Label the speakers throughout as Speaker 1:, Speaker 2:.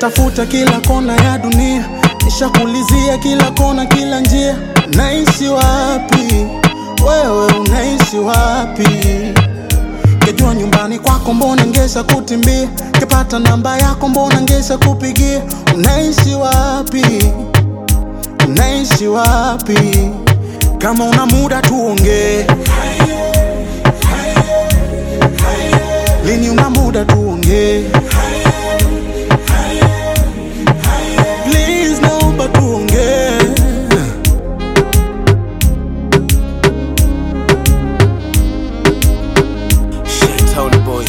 Speaker 1: Nishakutafuta kila kona ya dunia, nishakulizia kila kona, kila njia. Unaishi wapi wewe, unaishi wapi? Kejua nyumbani kwako, mbona ngesha kutimbia? Kepata namba yako, mbona ngesha kupigia? Unaishi wapi, unaishi wapi? Kama una muda tuongee, lini una muda tuongee Please naomba tuongee.
Speaker 2: Shetown boy.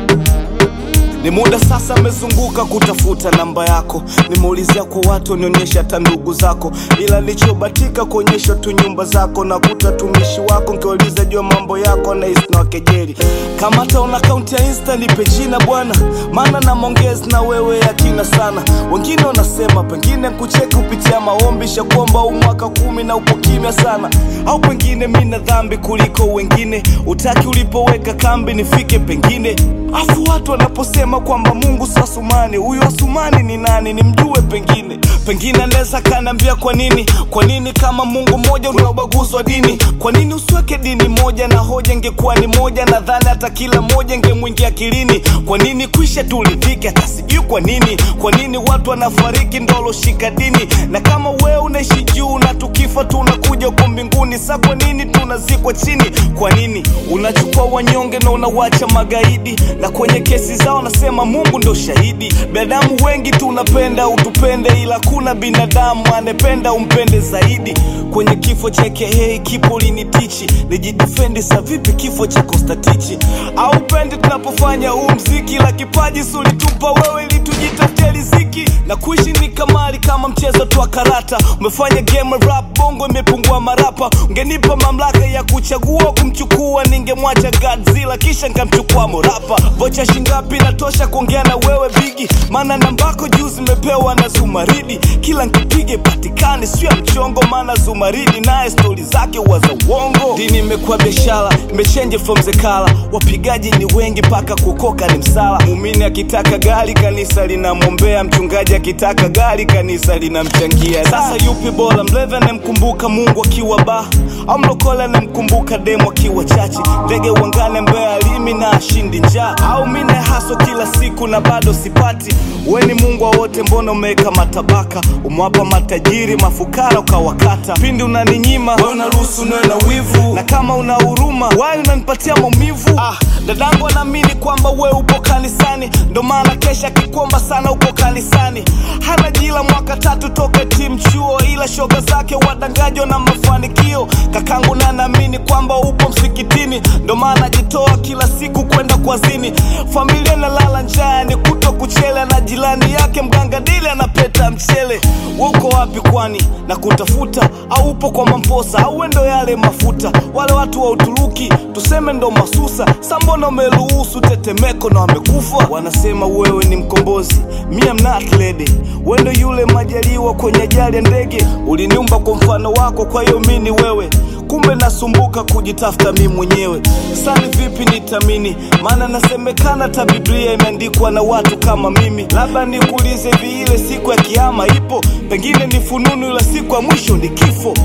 Speaker 2: Ni muda sasa amezunguka kutafuta namba yako, nimeulizia kwa watu wanionyesha hata ndugu zako, ila nilichobatika kuonyesha tu nyumba zako na kuta tumishi wako, nkiwauliza jua mambo yako na na wakejeli. Kama hata una akaunti ya Insta nipe jina bwana, maana na maongezi na wewe yakina sana. Wengine wanasema pengine kucheki kupitia maombi, shakuomba huu mwaka kumi na upo kimya sana, au pengine mi na dhambi kuliko wengine, utaki ulipoweka kambi nifike pengine Afu watu wanaposema kwamba Mungu si Asumani, huyu Asumani ni nani? Nimjue pengine, pengine anaweza kaniambia kwa nini, kwa nini kama Mungu mmoja una ubaguzi wa dini? Kwa nini usiweke dini moja na hoja ingekuwa ni moja? Nadhani hata kila moja ingemwingia akilini. Kwa nini kwisha tulidhike? Hata sijui kwa nini, kwa nini watu wanafariki ndolo shika dini? Na kama wewe unaishi juu na tukifa tunakuja huko mbinguni, sa kwa nini tunazikwa chini? Kwa nini unachukua wanyonge na unawacha magaidi? Na kwenye kesi zao nasema Mungu ndo shahidi. Binadamu wengi tunapenda utupende, ila kuna binadamu anependa umpende zaidi. Kwenye kifo cha KH kipo linitichi, nijidefendi sa vipi kifo cha Kostatichi? Au pendi tunapofanya huu mziki, la kipaji sulitupa wewe ili tujitafutie riziki, na kuishi ni kamari kama mchezo tu wa karata. Umefanya game rap bongo imepungua marapa, ungenipa mamlaka ya kuchagua kumchukua, ningemwacha Godzilla kisha nkamchukua morapa. Vocha shingapi natosha kuongea na wewe bigi, maana nambako juu zimepewa na Zumaridi, kila nkipige patikane, sio ya mchongo, maana Zumaridi naye stori zake huwa za uongo. Dini imekuwa biashara, imechange from zekala, wapigaji ni wengi mpaka kukoka ni msala. Muumini akitaka gari kanisa linamwombea, mchungaji akitaka gari kanisa linamchangia. Sasa yupi bora, mlevi anamkumbuka Mungu akiwa ba au mlokole anamkumbuka demu akiwa chachi? Ndege uangane mbea alimi na ashindi njaa, au mine haso kila siku na bado sipati? We ni Mungu wa wote, mbona umeweka matabaka? Umewapa matajiri mafukara ukawakata. Pindi unaninyima we unaruhusu niwe na wivu, na kama una huruma wai unanipatia maumivu. Ah, dadangu anaamini kwamba we upo kanisani, ndo maana kesha akikwomba sana upo kanisani. Hana jila mwaka tatu toka timu chuo, ila shoga zake wadangajo na mafanikio. Kakangu na naamini kwamba upo msikitini, ndo maana ajitoa kila siku kwenda kwazini. Familia nalala njaa, ni kuto kuchele, na jirani yake mganga dili anapeta mchele. Uko wapi kwani na kutafuta, au upo kwa mamposa, au we ndo yale mafuta? Wale watu wa Uturuki tuseme ndo masusa, sa mbona umeruhusu tetemeko na wamekufa? Wanasema wewe ni mkombozi, mi am not lady. We ndo yule majaliwa kwenye ajali ya ndege, uliniumba kwa mfano wako, kwa hiyo mi ni wewe kumbe nasumbuka kujitafuta mi mwenyewe. Sani vipi nitamini? Maana nasemekana ta Biblia imeandikwa na watu kama mimi. Labda nikuulize hivi, ile siku ya kiama ipo? Pengine ni fununu, ila siku ya mwisho ni kifo.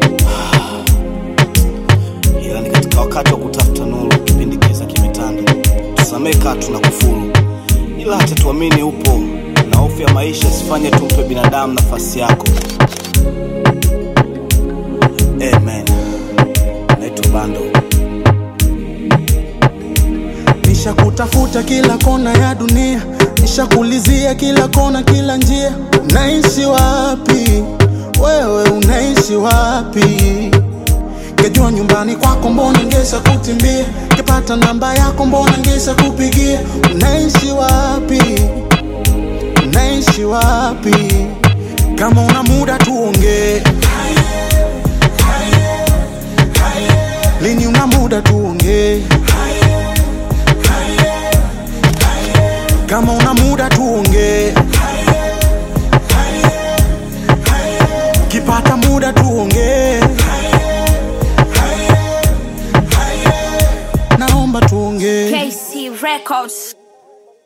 Speaker 2: Ila ni katika wakati wa kutafuta nuru, kipindi kiza kimetanda. Tusamee kaa tuna kufuru, ila hata tuamini upo, na hofu ya maisha isifanye tumpe binadamu nafasi yako. Amen. Naitwa Bando.
Speaker 1: Nishakutafuta kila kona ya dunia, nishakulizia kila kona, kila njia. Unaishi wapi wewe, unaishi wapi? Kejua nyumbani kwako, mbona ngesha kutimbia? Kepata namba yako, mbona ngesha kupigia? Unaishi wapi, unaishi wapi? Kama una muda tuongee, lini una muda tuongee? Kama una muda tuongee, kipata muda tuongee, naomba tuongee.
Speaker 3: KC Records.